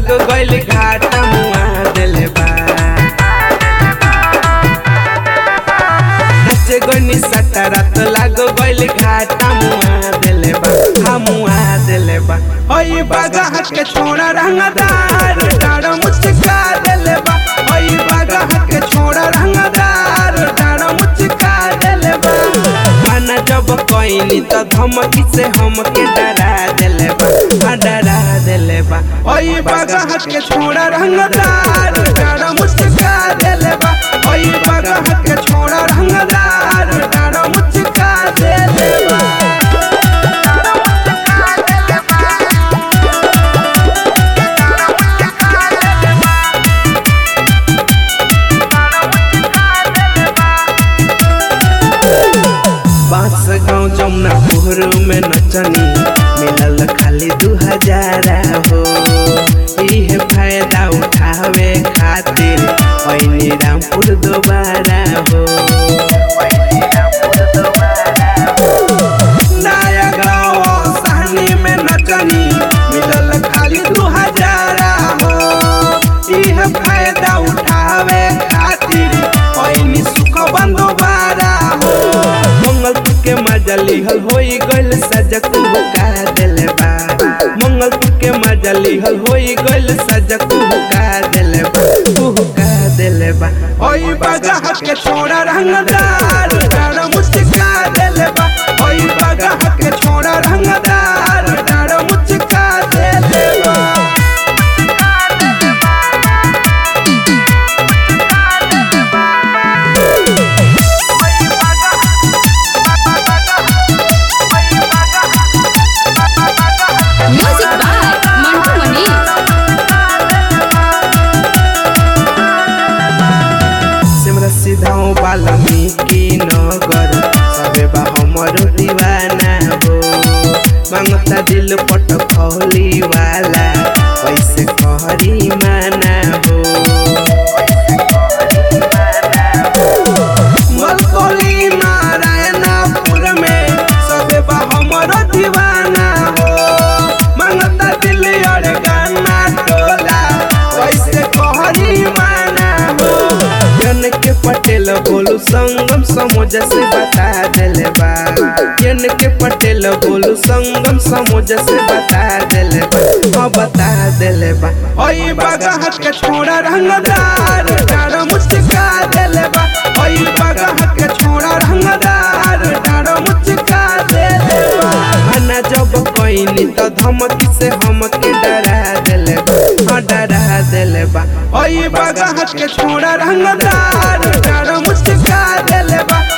लाग गइल घाटा मुआ देले बा नाचे गनी सट्टा रात लाग गइल घाटा मुआ देले बा हा मुआ देले बा ओई बागा हट के छोड़ा रंगदार डाड़ मुचका देले बा ओई बागा हट के छोड़ा रंगदार डाड़ मुचका देले बा माना जब कोइनी तो धमकी से हमके डरा देले बा हा डरा देले बा ओई बागा हट के छोड़ा रंगदार डाड़ मुचका देले बा ओई बागा हट के छोड़ा रंगदार डाड़ मुचका देले बा बांस गाँव जमुना पोहर में नचनी मिलल खाली दू हजारा हो इहे फायदा उठावे खातिर पैनी रामपुर दोबारा हो नया गाँव सहनी में नचनी मिलल खाली दू हजारा हो इहे फायदा उठावे खातिर पैनी सुख बंदोबारा हो मंगलपुर के मजा लिहल होई गइल सजक हुका देले बा मंगलपुर के मजा लिहल होई गइल सजक हुका देले बा हुका देले बा ओई बागा हट के छोड़ा रंगदार डाड़ मुचका देले बा ओई बागा हट के छोड़ा रंगदार डाड़ मुचका देले बा Music by Mantu Mani. Simra सीधाओ Valmiki नगर सबे बा हमर दीवाना हो मांगता दिल पट खौली वाला कैसे कहरी माना हो मलकोली नारायणपुर में सबे बा हमर दीवाना हो मांगता दिल और गाना टोला कैसे कहरी माना हो जन के पटेल बोलू संगम समोज से बता देले बा जन के पटेल बोलू संगम समोज से बता देले बा हाँ बता देले बा ओई बागा हट के छोड़ा रंगदार डाड़ मुचका देले बा ओई बागा हट के छोड़ा रंगदार डाड़ मुचका देले बा आना जब कोइनी तो धमकी से हमके डरा देले बा हाँ डरा देले बा ओई बागा हट के छोड़ा रंगदार डाड़ मुचका देले बा